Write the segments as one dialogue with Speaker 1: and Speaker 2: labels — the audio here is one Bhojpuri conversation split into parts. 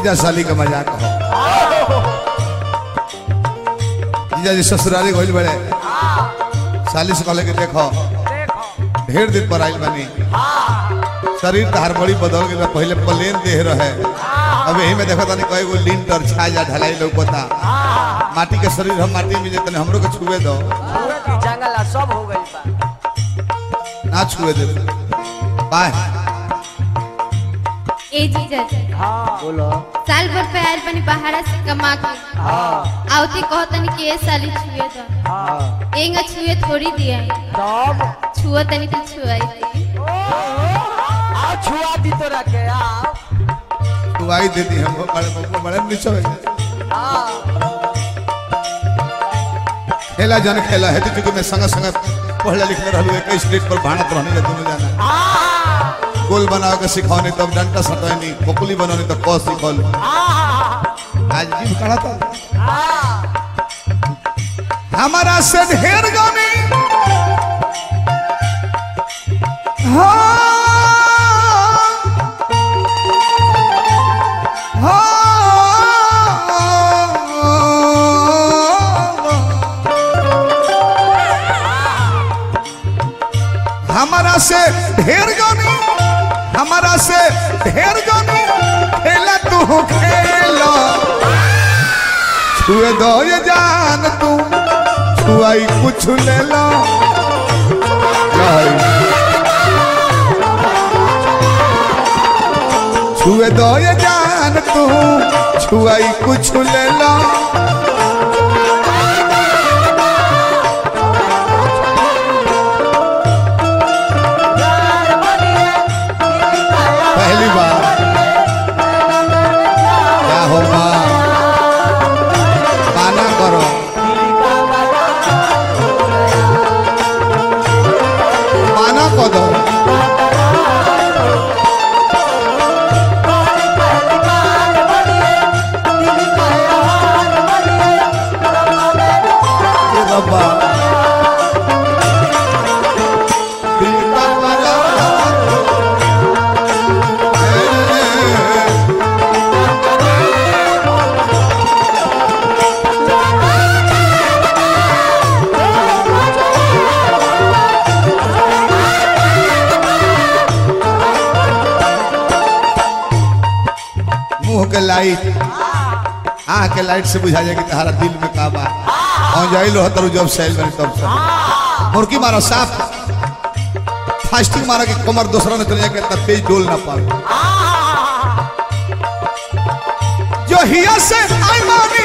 Speaker 1: जीजा साली का मजाक हो जीजा जी ससुराली गइल बड़े साली से कहले कि देखो
Speaker 2: देखो
Speaker 1: ढेर दिन पर आइल बानी शरीर तहार बड़ी बदल गई पहले प्लेन देह रहे अब यही में देखो तनी कई गो लिंटर छाजा ढलाई लौकता माटी के शरीर हम माटी में जे तनी हमरो के छुए दो
Speaker 2: पूरा की जंगल सब हो गई बा
Speaker 1: ना छुए दे बाय
Speaker 3: ए जीजा जी
Speaker 2: हाँ
Speaker 4: बोलो
Speaker 3: साल भर पे आयल बनी पहाड़ा से कमा के
Speaker 2: हाँ
Speaker 3: आवती कहतनी कि ए साली छुए दो
Speaker 2: हाँ
Speaker 3: एंगा छुए थोड़ी दिया
Speaker 2: तब
Speaker 3: छुआ तनी तो छुआई थी
Speaker 2: आ छुआ दी तो रखे आ
Speaker 1: तू आई देती हम बड़े बड़े बड़े नीचे हो खेला जन खेला है तो चूंकि मैं संग संग पढ़ले लिखले रहलू एक स्टेज पर भाणत रहनी है दोनों जाना गोल बना के सिखौनी तब डंटा सटैनी बकुली बनौनी तब क सिखल आज जीव कड़ा था हमारा से ढेर गाने हमारा से ढेर गाने हमारा से ढेर गाने खेला तू खेला छुए दो ये जान तू छुआई कुछ ले लो जाई। छुए दो ये जान तू छुआई कुछ ले लो पहली बार क्या होगा माना करो माना को दो ये रब्बा दिल का वाला मुंह के लाइट आँख के लाइट से बुझा जाए कि तुम्हारा दिल में का बा और जाई लो तरु जब सैल बनी तब से मुर्गी मारो साफ फास्टिंग मारो कि कमर दूसरा ने चले जाके इतना तेज डोल ना पाओ जो हिया से आई मानी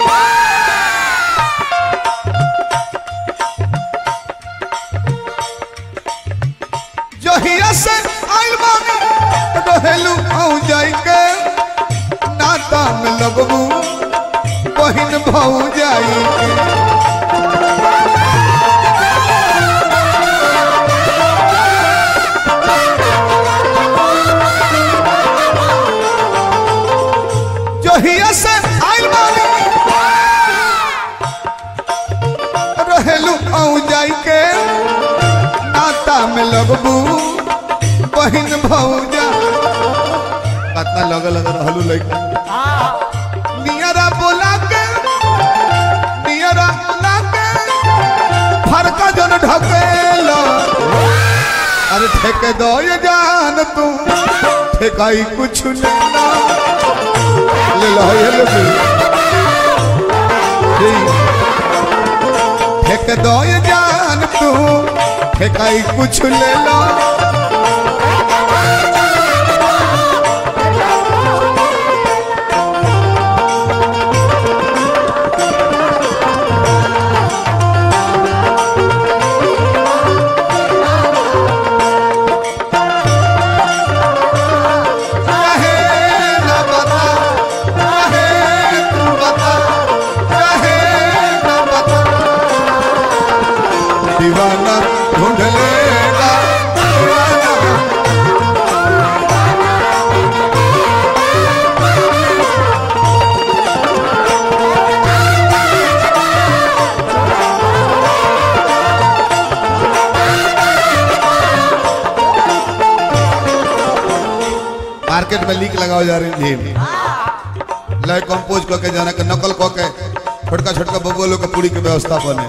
Speaker 1: जो हिया से आई मानी रहेलू आऊ जाई के नाता में लगबू बहिन भाऊ जाई के जहिया से आइल बानी रहेलू आऊ जाई के नाता में लगबू बहिन भौजा कतना लग लग रहलू लइका नियरा बोला के नियरा बोला के फरका जन ढकेलो अरे ठेके दो ये जान तू ठेकाई कुछ लेना ले लो ये ले लो जी। ठेक दो ये जान तू ठेकाई कुछ ले लो चाहे ना बता चाहे तू बता चाहे ना बता दीवाना ढूंढ लेगा दीवाना मार्केट में लीक लगाओ जा रही थी लय कंपोज क के जाना के नकल क के छोटका छोटका बबुआ लोग के पूरी के व्यवस्था बने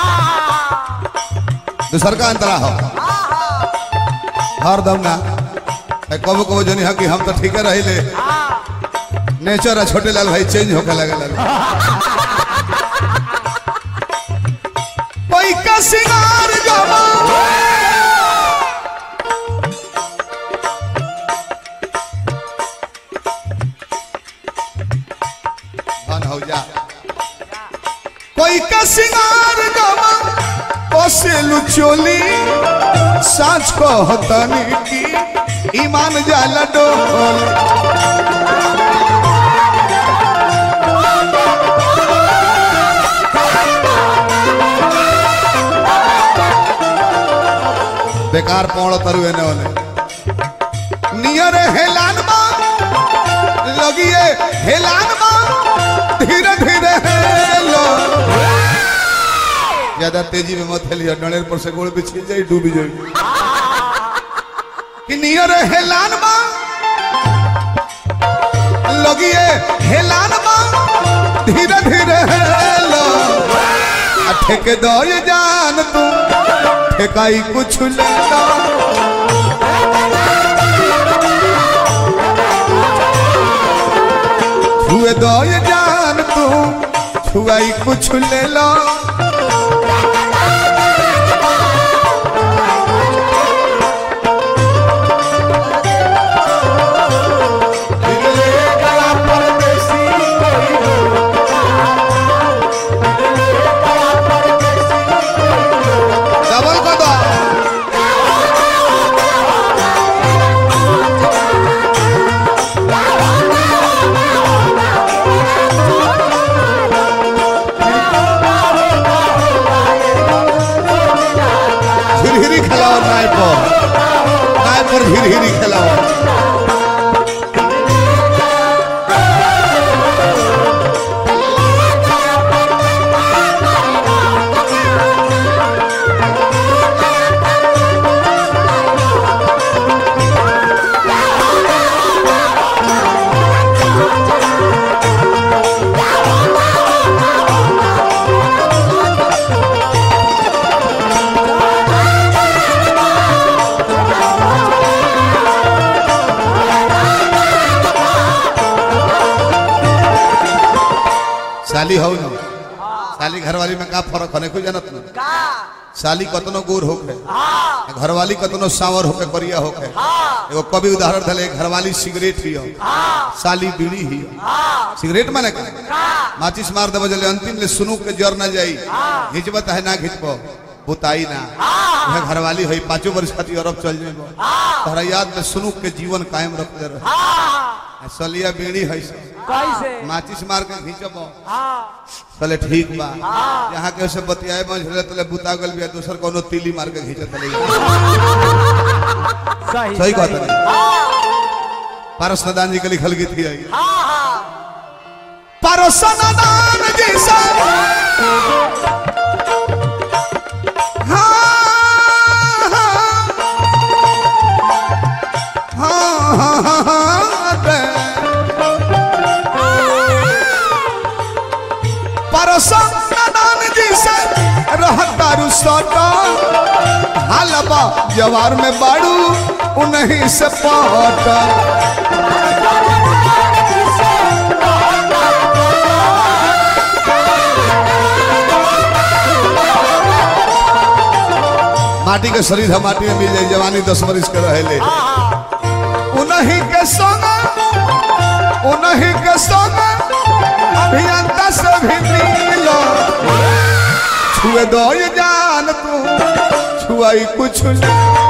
Speaker 1: दूसर का अंतरा हो हर दम ना ए, कबो कबो जनी है कि हम तो ठीक रही ले नेचर है छोटे लाल भाई चेंज होके लगे लगे कोई का सिंगार जमा धन हो जा कोई का सिंगार जमा पसेलु चोली साँच को हतनी की ईमान जाला डोल बेकार पौड़ तरुए ने ओने नियर हेलान मा लगिए हेलान मा धीरे धीरे हेलो ज्यादा तेजी में मत हेलियो डणेर पर से गोड़ बिछी जाई डूबी जाई कि नियर हेलान मा लगिए हेलान मा धीरे धीरे हेलो आ ठेके दो ये जान तू ठेकाई कुछ लेता छुए दो ये जान तू छुआई कुछ ले लो डबल को दो झिरझिरी खेलाओ नाय पर नाय पर झिरझिरी खेलाओ साली हो न साली घरवाली में का फर्क है कोई जानत न
Speaker 2: का
Speaker 1: साली कतनो गोर होके
Speaker 2: हाँ
Speaker 1: घरवाली कतनो सावर होके करिया होके
Speaker 2: हाँ
Speaker 1: एगो कवि उदाहरण धले घरवाली सिगरेट हियो
Speaker 2: हाँ
Speaker 1: साली बीड़ी हियो
Speaker 2: हाँ
Speaker 1: सिगरेट माने का
Speaker 2: का
Speaker 1: माचिस मार देबो जले अंतिम ले सुनु के जर ना जाई घिचबत है ना घिचबो बुताई ना वह घरवाली होई पांचों वर्ष खातिर अरब चल जेबो तोहरा याद में सुनु के जीवन कायम रख दे रहे
Speaker 2: हाँ
Speaker 1: सलिया बीड़ी है से
Speaker 2: कैसे
Speaker 1: माचिस मार के घिचबो
Speaker 2: हाँ
Speaker 1: चले ठीक बा यहाँ के से बतियाए बंझले तले बुता गल बिया दोसर कोनो तीली मार के घिचत ले
Speaker 2: सही
Speaker 1: सही बात है
Speaker 2: हाँ
Speaker 1: पारस नदान जी के लिखल गीत ही आई
Speaker 2: हाँ हाँ
Speaker 1: पारस नदान जी सा हाँ, हाँ, हाँ, हाँ, रे। पारस नदान जी से रहतारू सटा हालबा जवार में बाड़ू उन्हीं से पाटा माटी के शरीर है माटी में मिल जाए जवानी दस बरिस के रहे उन्हीं के संग उन्हीं के संग अभियंता से भी मिलो छुए दो ये जान तू छुआई कुछ नहीं